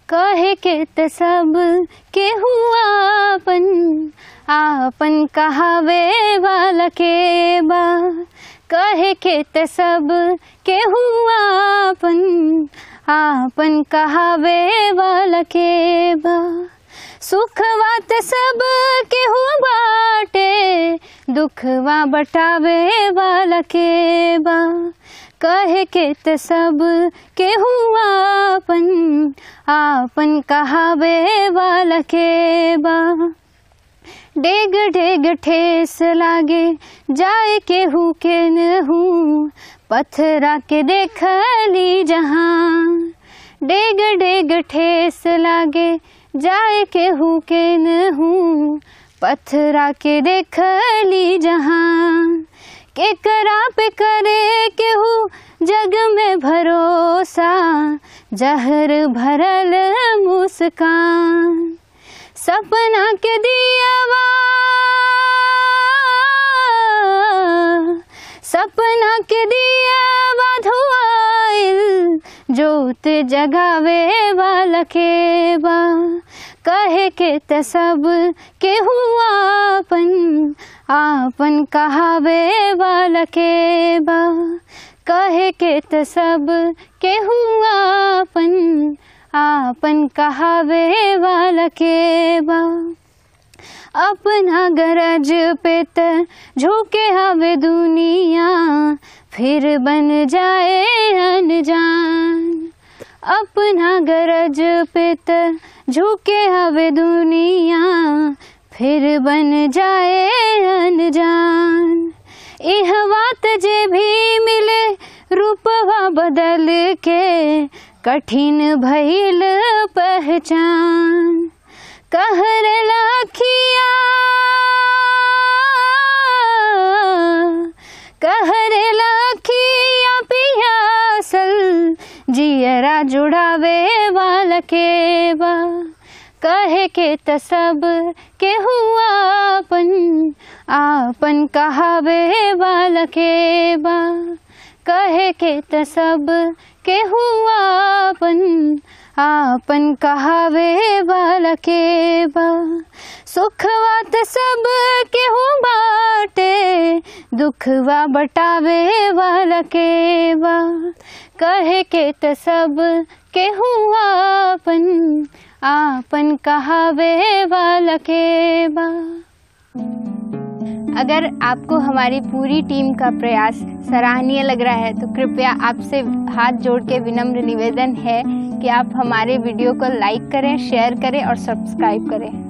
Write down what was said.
कहे के त सब के हुआ आपन आपन कहावे वाला के बा कहे के त सब के हुआ आपन आपन कहावे वाला के बा सुखवा त सब के हुआ बाटे दुखवा बटावे वाला के बा कहे के त सब के हुआ आपन आपन कहावे वाला के बा डेग डेग ठेस लागे जाए के हु के न हूँ पथरा के देख ली जहाँ डेग डेग ठेस लागे जाए के हु के न हूँ पथरा के देख ली जहाँ के करा पे करे केहू जग में भरोसा जहर भरल मुस्कान सपना के दियावा सपना के दियावा धुआइल जोत जगावे वाला के बा कहे के त सब के हुआ आपन आपन कहावे वाला के बा कहे के त सब के हुआ आपन आपन कहावे वाला के बा अपना गरज पे त झुके हवे दुनिया फिर बन जाए अनजान अपना गरज पे त झुके हवे दुनिया फिर बन जाए अनजान इह बात जे भी मिले रूपवा बदल के कठिन भइल पहचान कहर लाखिया कहर लाखिया पियासल जियरा जुड़ावे वाला के बा कहे के त सब के हुआ आपन आपन कहावे वाला के बा कहे के त सब के हुआ आपन आपन कहावे वाला के बा सुखवा त सब के हु बाटे दुखवा बटावे वाला के बा कहे के त सब के हुआ आपन आपन कहावे वाला के बा अगर आपको हमारी पूरी टीम का प्रयास सराहनीय लग रहा है तो कृपया आपसे हाथ जोड़ के विनम्र निवेदन है कि आप हमारे वीडियो को लाइक करें शेयर करें और सब्सक्राइब करें